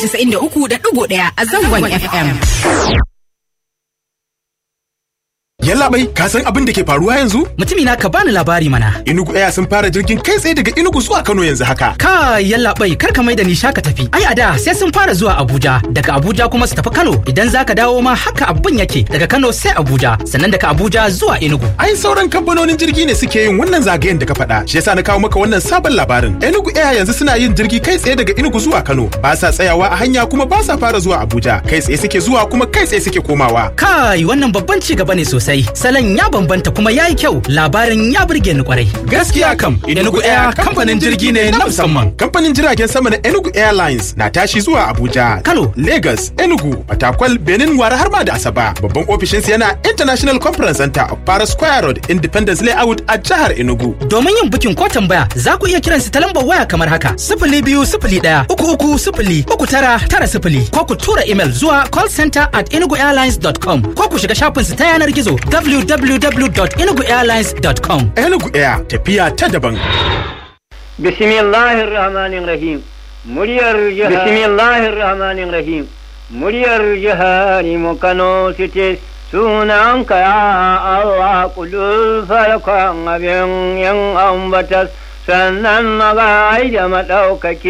93.1 a zangon FM. Yallaɓai, ka san abin da ke faruwa yanzu? Mutumi na ka bani labari mana. Inugu Air sun fara jirgin kai tsaye daga Inugu zuwa Kano yanzu haka. Ka yallaɓai kar ka mai da ni shaka tafi. Ai a da sai sun fara zuwa Abuja, daga Abuja kuma su tafi Kano. Idan za ka dawo ma haka abin yake daga Kano sai Abuja, sannan daga Abuja zuwa Enugu. Ai sauran kamfanonin jirgi ne suke yin wannan zagayen da ka faɗa. Shi yasa na kawo maka wannan sabon labarin. Enugu Air yanzu suna yin jirgi kai tsaye daga Enugu zuwa Kano. Ba sa tsayawa a hanya kuma ba sa fara zuwa Abuja. Kai tsaye suke zuwa kuma kai tsaye suke komawa. Kai wannan babban ci gaba ne sosai. Salon ya bambanta kuma ya yi kyau. Labarin ya burge ni kwarai. Gaskiya kam, Enugu Air kamfanin jirgi ne na musamman. Kamfanin jiragen sama na Enugu Airlines na tashi zuwa Abuja, Kano. Lagos, Enugu, Fatakwal, Benin, Wara har ma da Asaba. Babban ofishinsu yana International Conference Center of Para Square Road, Independence Layout a jihar Enugu. Domin yin bukin ko tambaya za ku iya kiransu ta lambar waya kamar haka sifili biyu sifili ɗaya uku uku sifili uku tara tara sifili ko ku tura imel zuwa callcenter at enuguairlines.com ko ku shiga shafinsu ta yanar gizo www.enuguairlines.com. Enugu Air tafiya ta daban. Bismillahir Rahmanir Rahim. Muryar jihar Bismillahir Rahmanir Rahim. Muryar jihar mu Kano City sunanka ya Allah kudul farkon abin yin ambatas sannan magai da maɗaukaki